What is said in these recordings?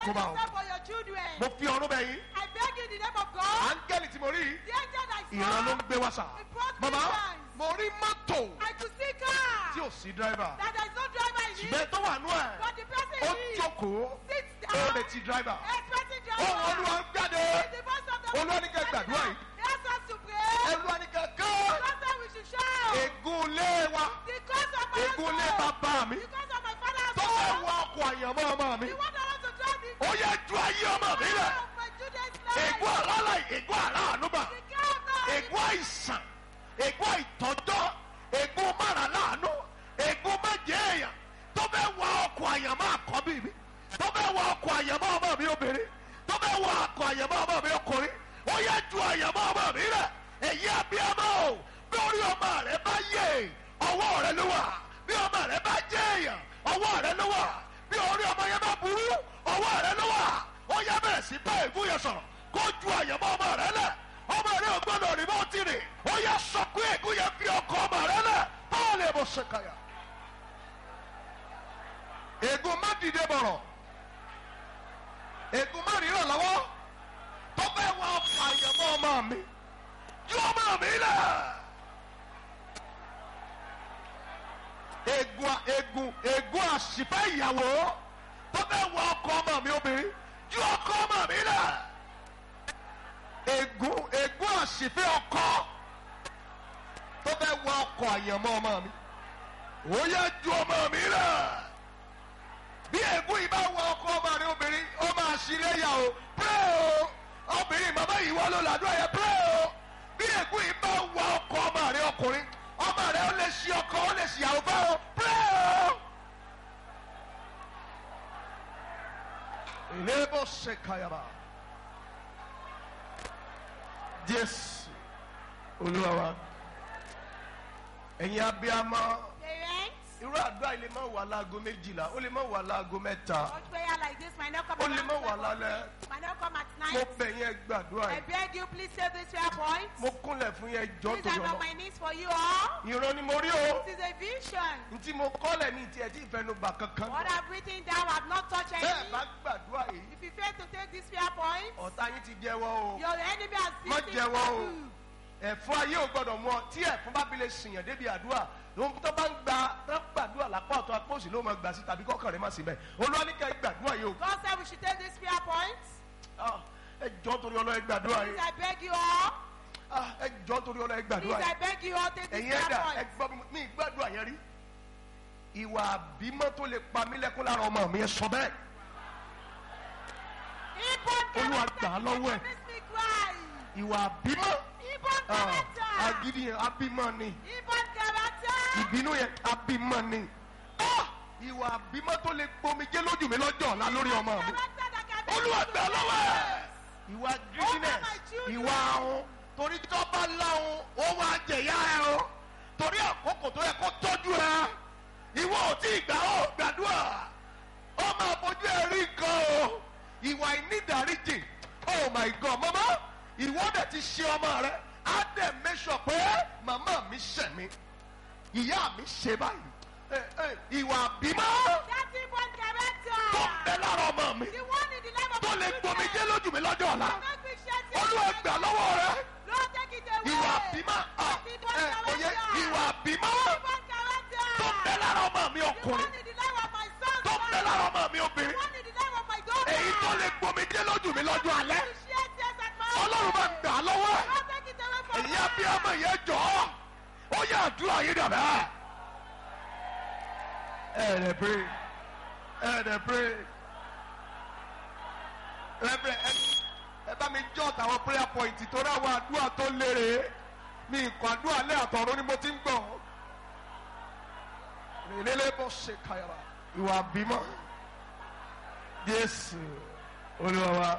kó bá Pray wọn. for your children. mo fi ọ̀run bẹ̀ yín I beg you in the name of God. áńgẹ́lì tí mo rí yìí The angel that I ìran ló saw. ń gbé wá sà. It brought me màmá friends. mo rí mọ́tò I could see car. tí ò sí dírẹ́fà That there is no driver in it. ṣùgbọ́n tó wà nú ẹ̀ But the person ó in it jókòó sits ó down. retí dírẹ́fà. Expecting driver. ohun olúwa ń jáde It's the voice of the Olúwa ní kẹ́ gbàdúrà yìí. He asked us to pray. olúwa ní kankan God said we should shout. ègún ilé wa The cause of my ègún ilé household. bàbá mi The cause of my father's tó fẹ́ home. wọ ọkọ̀ àyànmọ́ ọmọ mi The one that wants to drive the ó yẹ ju ayé ọmọ mi rẹ̀ of my children's life. ègún àlálà ègún àláàánúbà The care of God. ègún àìsàn ègún àìtọ́jọ́ ègún máràláàánú ègún májè èèyàn tó fẹ́ wọ ọkọ̀ àyànmọ́ àkọ́bí mi tó fẹ́ wọ ọkọ̀ àyànmọ́ ọmọ mi obìnrin tó fẹ́ wọ ọkọ̀ àyànmọ́ ọmọ mi ọkùnrin ó yẹ ju àyànmọ́ ọmọ mi rẹ̀ èyí abiyamọ o bí orí ọmọ rẹ bá yé ọwọ́ rẹ ló wà bí ọmọ rẹ bá jẹ́ èèyàn ọwọ́ rẹ ló wà bí orí ọmọ yẹn bá burú ọwọ́ rẹ ló wà ó yẹ bẹ̀rẹ̀ sí bá ègún yẹn sọ̀rọ̀ kó ju àyànmọ́ ọmọ rẹ lẹ̀ ọmọ rẹ ò gbọ́dọ̀ rí bó ti rìn ó yẹ sọ pé ègún yẹn fi ọkọ ọmọ rẹ lẹ̀ báwo lè mo ṣe kàyà. ègún má dìde bọ̀rọ̀ ègún má rírọ̀ lọ́wọ́ tó bẹ́ẹ̀ wọ ọkọ̀ àyànmọ́ ọmọ mi ju ọmọ mi lẹ̀. egun egun egun àṣìfẹ́ ìyàwó tó fẹ́ wọ ọkọ ọmọ mi obìnrin ju ọkọ ọmọ mi lẹ̀ egun egun àṣìfẹ́ ọkọ tó fẹ́ wọ ọkọ àyànmọ́ ọmọ mi ó yẹ ju ọmọ mi lẹ̀ bí egun yìí bá wọ ọkọ ọmọ rẹ obìnrin ó máa ṣírí ẹ̀yà o pray o obìnrin bàbá yìí wọ́n ló làdúrà yẹ pray o bí egun yìí bá wọ ọkọ ọmọ rẹ ọkùnrin ọmọ rẹ ó lè ṣí ọkọ ó lè ṣìyàwó bá o pray o. ilé bó ṣe kàyàbá jésù olúwa wa ẹ̀yin abiyamọ Parents, irú àdúrà yìí lè má wà láago méjìlá ó lè má wà láago mẹ́ta such prayer like this might not come ó lè around má wà seven lálẹ́ days, might not come at mo night. bẹ̀ yẹn gbàdúrà I yìí beg you, please save this prayer point. mo kúnlẹ̀ fún yẹn jọ́ Please, tó I'm yọ on lọ my knees for you all. ìran ni mo rí o This is a vision. ntí mo kọ́lẹ̀ mi tiẹ̀ tí ìfẹnubà kankan What I've written down, I've not touched bẹ́ẹ̀ any. bá gbàdúrà yìí If you fail to take this prayer point, ọ̀tá yín ti jẹ́wọ́ o your enemy has Má seen jẹ́wọ́ o. you. ẹ̀fọ́ ayé ò gbọ́dọ̀ mú ọ tí ẹ̀fọ́ bá fi lè sìyàn débi àdúrà ohun tó bá ń gba tó ń gbàdúrà lápá ọ̀tọ̀ apóòsì ló máa gbà sí tàbí kọ́kàn rẹ̀ má sí bẹ́ẹ̀ olúwa ní ká ẹ gbàdúrà yìí o God said we should take this prayer point. Ah, ẹ jọ́ torí ọlọ́ ẹ gbàdúrà Please, yìí I beg you all. Ah, ẹ jọ́ torí ọlọ́ ẹ Please, gbàdúrà I yìí beg you all, take this ẹ̀yin ẹ̀dá prayer ẹ point. gbọ́ mi mi gbàdúrà yẹn rí ìwà àbímọ́ tó lè pa mí lẹ́kún lára ọmọ mi ẹ sọ bẹ́ẹ̀ Ibon Olúwa character, gbà á lọ́wọ́ ẹ̀. makes me cry. ìwà àbímọ́ Ibon ah, character. agídí yẹn àbímọ́ ni Ibon character. ìbínú yẹn àbímọ́ ni Ah, ìwà àbímọ́ tó lè gbomijé lójú mi lọ́jọ́ ọ̀la lórí ọmọ mi. Character that can make olúwa me to gbà lọ́wọ́ ẹ̀. praise. ìwà greediness my children. ìwà ahun torí tó bá láhun ó wá jẹ̀yà ẹ o torí àkókò tó yẹ kó tọ́jú ẹ ìwọ ò tí ì gbà ó gbàdúrà ó máa fojú ẹ rí nǹkan o ìwà ìnídàríjì oh my god mama ìwọ dẹ̀ ti ṣe ọmọ rẹ á dẹ̀ make sure pé màmá mi ṣẹ̀ mi ìyá mi ṣe báyìí Eh, eh, ìwà bímọ That Ibon character. tó ń bẹ lára ọmọ mi The one in the life of tó my lè children. gbomijé lójú mi lọ́jọ́ ọ̀la Make me shed tears. olúwa gbà lọ́wọ́ rẹ Lord, take it away. ìwà bímọ́ ah, That Ibon ẹ òye character. ìwà bímọ́ Ibon character. tó ń bẹ lára ọmọ mi The ọkùnrin one in the life of my son. tó ń bẹ lára ọmọ mi The obìnrin one in the life of my daughter. èyí tó lè gbomijé lójú mi lọ́jọ́ alẹ́ To shed tears at my ọlọ́run bá gbà lọ́wọ́ ẹ̀ Lord, take it away from èyí me. abiyamọ yẹn jọ ọ́ ó yẹ àdúrà yìí dàbẹ́ ẹ ẹ dẹ pray ẹ ẹ dẹ pray rẹbẹrẹ ẹ ẹ bá mi jọ tàwọn prayer point torí àwọn àdúrà tó lérè mi nǹkan àdúrà lé àtọ̀run ni mo ti ń gbọ̀ rèlélẹ́ bọ́ ṣe kàyàrá ìwà bímọ Jésù Olúwa wa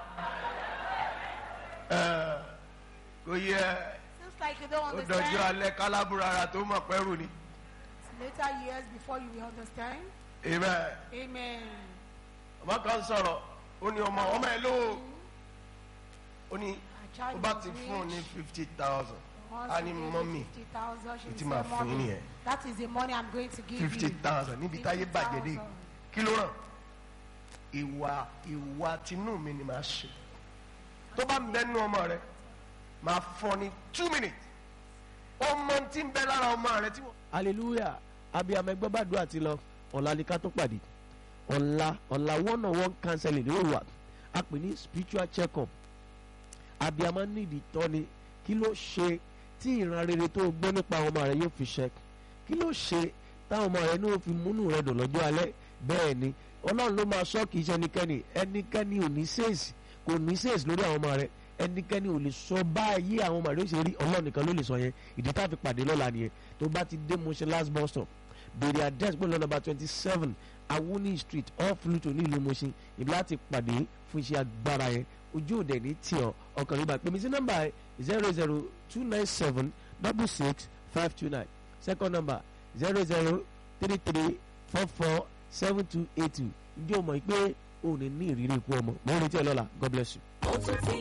ẹ kò yẹ Seems like you don't ó dọjọ́ understand. alẹ́ kálábùrà ara tó mọ̀ pẹ́rù ni. It's later years before you will understand. amen. Amen. ọmọ kan sọ̀rọ̀ ó ní ọmọ ọmọ ẹ ló ó ní Our child ó bá was ti rich. fún un ní fifty thousand Once a you ní give me mọ́mì 50,000, she will Ìtì say, máa fún yín "Mommy, nìyẹn." That is the money I'm going to give fifty you. thousand níbi táyé bàjẹ́ dé 50,000. kí ló ràn ìwà ìwà tinú mi ni màá ṣe tó bá ń bẹ nínú ọmọ rẹ màá fọ ní two minutes ọmọ tí ń bẹ lára ọmọ rẹ tí wọ́n. hallelujah abiyamọ ẹgbẹ́ bá dùn àti lọ ọ̀la ni ká tó pàdé ọ̀la ọ̀la one on one counseling ló wà a pè ní spiritual check up abiyamọ nídìí tọ́ni kí ló ṣe tí ìran rere tó gbé nípa ọmọ rẹ yóò fi ṣẹ kí ló ṣe táwọn ọmọ rẹ ní ó fi múnú rẹ dùn lọ́jọ́ alẹ́ bẹ́ẹ̀ ni ọlọ́run ló máa sọ kì í ṣe ẹnikẹ́ni ẹnikẹ́ni ò ní sèèsì kò ní sèèsì lórí àwọn ọmọ rẹ ẹnikẹ́ni ò lè sọ báyìí àwọn ọmọ rẹ ó ṣe rí ọlọ́run nìkan ló lè sọ yẹn ìdí tá a fi pàdé lọ́la nìyẹn tó bá ti dé Mushin last bus stop bèrè address pẹ̀lú number twenty seven Awuni street off Luto ní ìlú Mushin ìbí láti pàdé fún iṣẹ́ agbára yẹn ojú òde ní tiọ̀ ọkàn nígbà pèmí sí nọ́mbà zero zero two nine seven double six five two nine second number zero zero three three four four seven two eight two ǹjẹ́ o mọ̀ pé o ò ní ní ìrírí ikú ọmọ mo ń retí ẹ lọ́la God bless you. ó tún ti